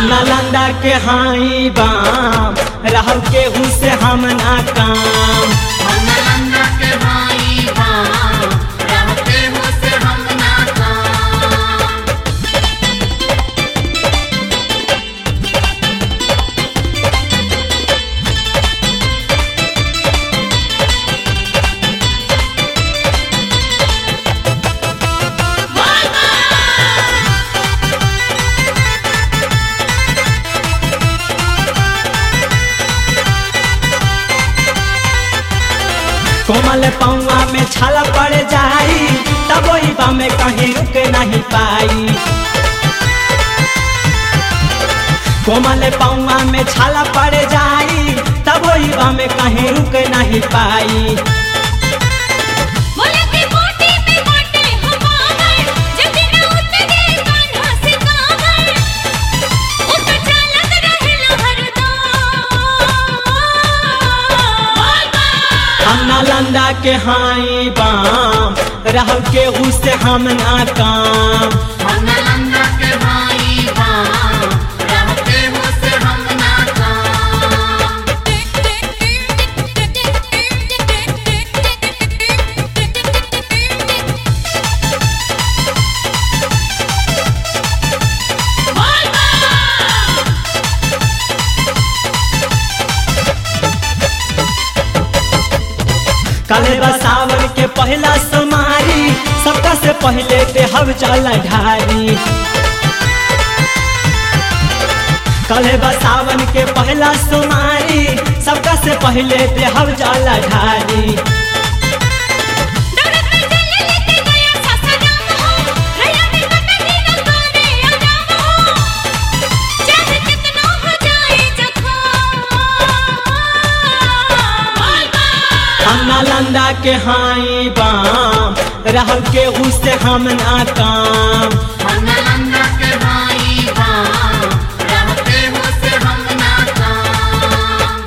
हम नालंदा के हाई बाम रहल के से हम ना काम हम नालंदा के भाई बाम रहते हो से हम ना काम कोमल पौआ में छाला पड़ जाई तब वही बा में कहीं रुक नहीं पाई कोमल पौआ में छाला पड़ जाई तब वही बा में कहीं रुक नहीं पाई बोले की मोटी पे मोटे हम आवर जल्दी न उतरे कान्हा से कावर उत चालत रहेला हरदम हम नालंदा के हाई बाम रहल के से हम ना काम हम नालंदा के भाई बाम रहते हो से हम ना काम कले बसावन के पहला समारी सबका से पहले पे हम चल ढारी कले बसावन के पहला समारी सबका से पहले पे हम चल ढारी दौड़त में चले लेके गया सासाराम हो रैया में कटनी न करे आराम हो चाहे कितना हो जाए जखम हम नालंदा के हाई बाम रहल के से हम ना काम हम नालंदा के भाई बाम रहते हो से हम ना काम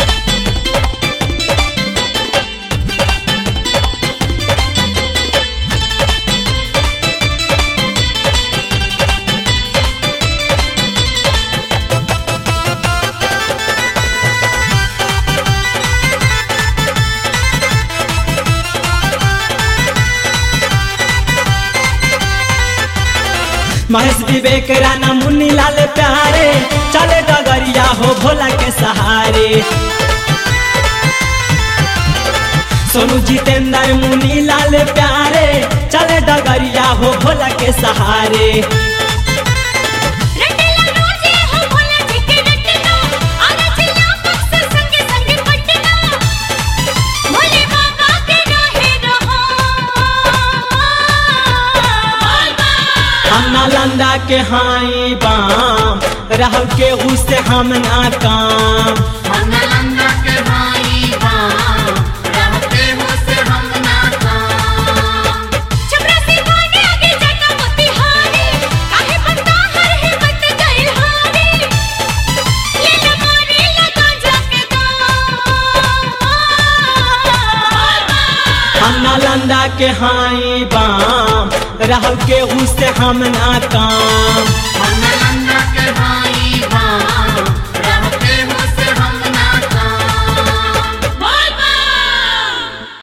महेश विवेक राना मुन्नी लाल प्यारे चले डगरिया हो भोला के सहारे सोनू जितेंद्र मुन्नी लाल प्यारे चले डगरिया हो भोला के सहारे रटला रोजे हो भोला जी के रटना आना चिल्ला पक्स संगे संगे पटना भोले बाबा के रहे रहो हम नालंदा के हाई बाम रहल के से हम ना काम हम नालंदा के भाई बाम रहते हो से हम ना काम छपरा से भागे आगे जाता मोतिहारी काहे पत्ता हर है बत गइल हारी ले ले मारे लगा जाके दाम हम नालंदा के हाई बाम रहल के से हम ना काम